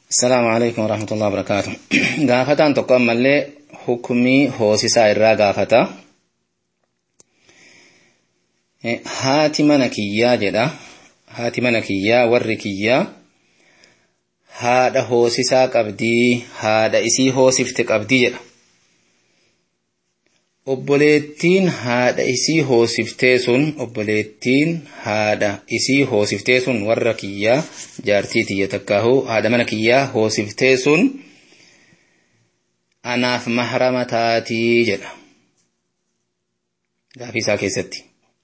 السلام عليكم ورحمة الله وبركاته قافتان تقوم ملي حكمي هوسيسا إرى قافتا haati mana kiyyaa jedha haati mana kiyyaa warri kiyyaa haadha hoosisaa qabdii haadha isii hoosifte qabdii jedha obboleettiin haadha isii hoosiftee sun obboleettiin haadha isii hoosiftee sun warra kiyyaa jaartii tiyya takkaahu haadha mana kiyyaa hoosiftee sun anaaf mahrama taatii jedha gaafii isaa keessatti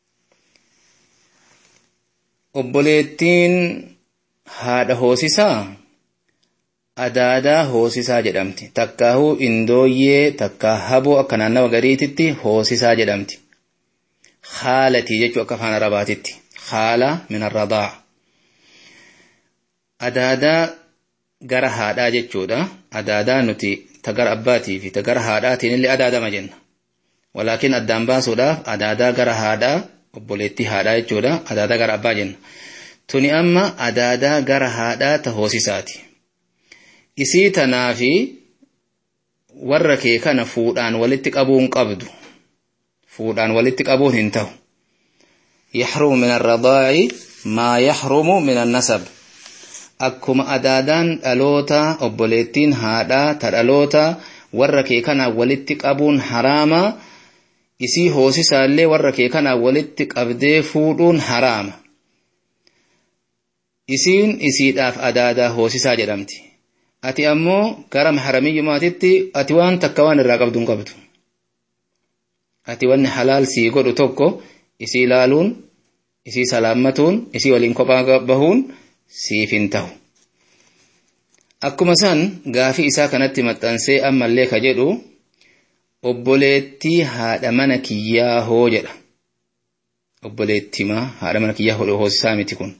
obboleettiin haadha hoosisaa adaadaa hoosisaa jedhamti takkaahuu indooyyee takkaa haboo akka naannawa gariititti hoosisaa jedhamti haalatii jechuu akka afaan arabaatitti haala min arradaa adaadaa gara haadhaa jechuudha adaadaa nuti ta gara abbaatii fi ta gara haadhaatiin illee adaadama jenna walaakin addaan baasuudhaaf adaadaa gara haadhaa obboleettii haadhaa jechuudha adaadaa gara abbaa jenna tuni amma adaadaa gara haadhaa ta hoosisaati isii tanaa fi warra kee kana fuudhaan walitti qabuun qabdu fuudhaan walitti qabuun hin ta'u yaxrumu min arradaa'i maa yaxrumu min annasab akkuma adaadaan dhaloota obboleettiin haadhaa ta dhaloota warra kee kana walitti qabuun haraama isii hoosisaallee warra kee kana walitti qabdee fuudhuun haraama isiin isiidhaaf adaadaa hoosisaa jedhamti ati ammoo gara maharamiyyumaatitti ati waan takka waan irraa qabdu hin qabdu ati wanni halaal sii godhu tokko isii ilaaluun isii salaammatuun isii waliin kophaa bahuun siif hin ta'u akkuma san gaafii isaa kanatti maxxansee ammallee ka jedhu obboleettii haadha mana kiyyaa hoo jedha obboleettimaa haadha mana kiyyaa hodhoo hoosisaa miti kun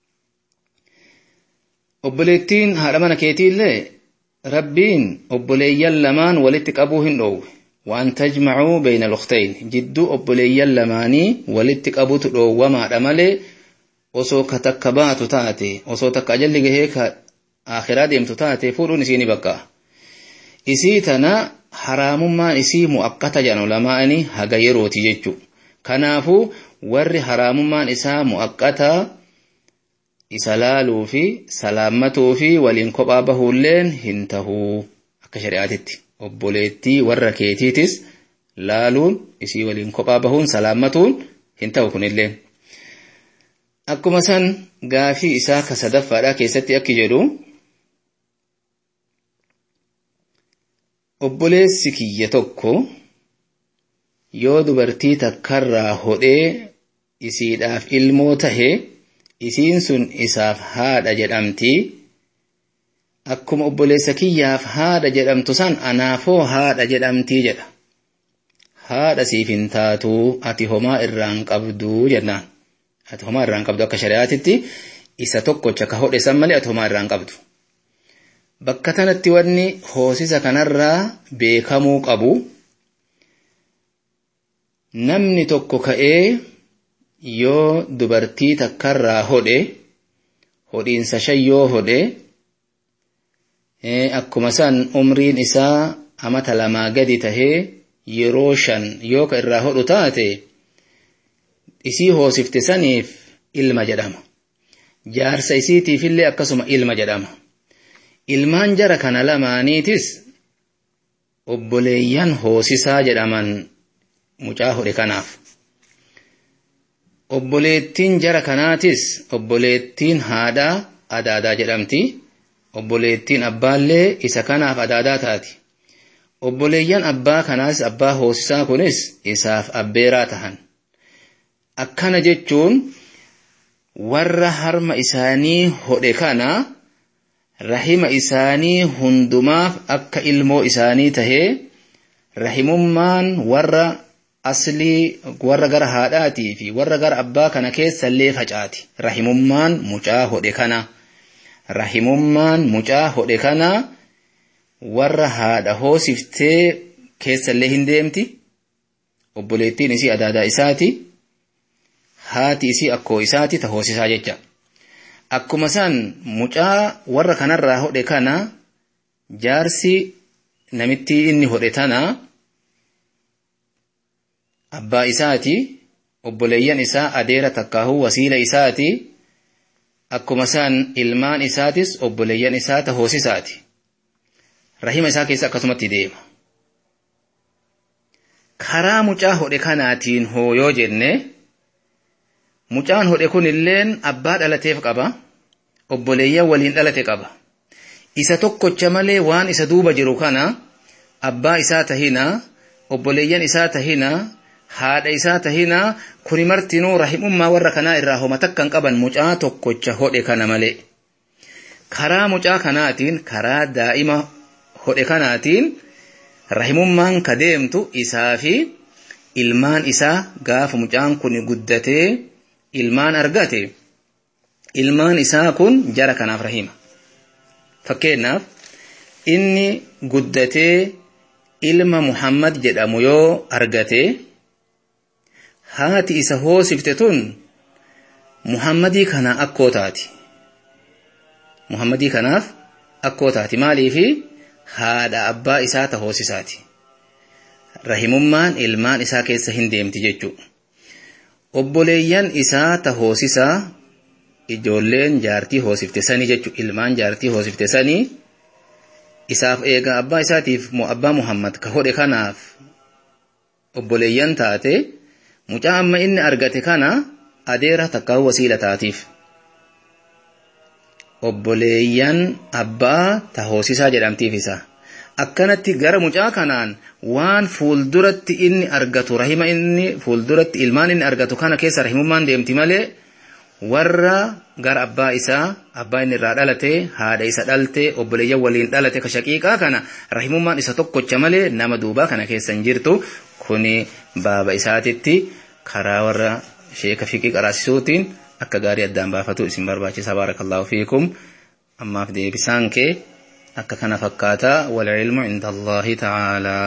obboleettiin haadha mana keetiillee rabbiin obboleeyyan lamaan walitti qabuu hin dhoowwe waan tajmacuu bayna luktayn jidduu obboleeyyan lamaanii walitti qabutu dhoowwamaadha malee osoo ka takka baatu taate osoo takka ajalli gahee ka akhiraa deemtu taate fuudhuun isii ni bakka isii tana haraamummaan isii mu'aqqata jedhan ulamaa'anii haga yerooti jechuu kanaafuu warri haraamummaan isaa mu'aqqataa isa laaluu fi salaammatuu fi waliin kophaa bahuulleen hin tahuu akka shari'aatitti obboleettii warra keetiitis laaluun isii waliin kophaa bahuun salaammatuun hin ta'u kunilleen. Akkuma san gaafii isaa ka sadaffaadhaa keessatti akki jedhu obboleessi kiyya tokko yoo dubartii takkarraa hodhee isiidhaaf ilmoo tahe isiin sun isaaf haadha jedhamti akkuma obboleessa kiyyaaf haadha jedhamtu san anaafoo haadha jedhamtii jedha haadha siif hin taatuu ati homaa irraan qabduu jennaan ati homaa irraan qabdu akka shari'aatitti isa tokkocha ka hodhe san malee ati homaa irraan qabdu bakka tanatti wanni hoosisa kanarraa beekamuu qabu namni tokko ka'ee yoo dubartii takkarraa hodhe hodhiinsa shan yoo hodhe akkuma san umriin isaa amata lamaa gadi tahee yeroo shan yoo ka irraa hodhu taate isii hoosifte saniif ilma jedhama jaarsa isiitiifillee akkasuma ilma jedhama ilmaan jara kana lamaaniitis obboleeyyan hoosisaa jedhaman mucaa hodhe kanaaf obboleettiin jara kanaatis obboleettiin haadhaa adaadaa jedhamti obboleettiin abbaallee isa kanaaf adaadaa taati obboleeyyan abbaa kanaas abbaa hoosisaa kunis isaaf abbeeraa tahan akkana jechuun warra harma isaanii hodhe kana rahima isaanii hundumaaf akka ilmoo isaanii tahee rahimummaan warra aslii warra gara haadhaatii fi warra gara abbaa kana keessallee facaati rahimummaan mucaa hodhe kana rahimummaan mucaa hodhe kana warra haadha hoosiftee keessallee hin deemti obboleettiin isii adaadaa isaati haati isii akkoo isaati ta hoosisaa jecha akkuma san mucaa warra kanarraa hodhe kana jaarsi namitti inni hodhe tana abbaa isaati obboleeyyan isaa adeera takkaahu wasiila isaati akkuma san ilmaan isaatis obboleeyyan isaa ta hoosisaati rahima isaa keessa akkasumatti deema karaa mucaa hodhe kanaatiin hooyoo jenne mucaan hodhe kun illeen abbaa dhalateef qaba obboleeyyan waliin dhalate qaba isa tokkocha malee waan isa duuba jiru kana abbaa isaa tahina obboleeyyan isaa tahina haadha isaa tahina kuni martinuu rahimummaa warra kanaa irraa homa takkan qaban mucaa tokkocha hodhe kana malee karaa mucaa kanaatiin karaa daa'ima hodhe kanaatiin rahimummaan ka deemtu isaa fi ilmaan isaa gaafa mucaan kun guddatee ilmaan argate ilmaan isaa kun jara kanaaf rahima fakkeenyaaf inni guddatee ilma muhammad jedhamu yoo argate haati isa hoosifte tun muhammadii kana akkoo taati muhammadii kanaaf akkoo taati maaliifi haadha abbaa isaa ta hoosisaati rahimummaan ilmaan isaa keessa hin deemti jechuudha obboleeyyan isaa ta hoosisaa ijoolleen jaartii hoosifte sanii jechuudha ilmaan jaartii hoosifte sanii isaaf eegaa abbaa isaatiif abbaa muhammad ka hodhe kanaaf obboleeyyan taate mucaa amma inni argate kana adeera takkaa wasiila taatiif obboleeyyan abbaa ta hoosisaa jedhamtiif isa akkanatti gara mucaa kanaan waan fuulduratti inni argatu rahima inni fuulduratti ilmaan inni argatu kana keessa rahimummaan deemti malee warra gara abbaa isaa abbaa inni irraa dhalate haadha isa dhalte obboleeyyan waliin dhalate ka shaqiiqaa kana rahimummaan isa tokkocha malee nama duubaa kana keessa hin jirtu kuni baaba isaatitti karaa warra sheeka fiqii qaraasisuutiin akka gaarii addaan baafatu isin barbaachisa baarakallaahu fiikum ammaaf deebisaan kee akka kana fakkaata wal ilmu inda allahi ta'aalaa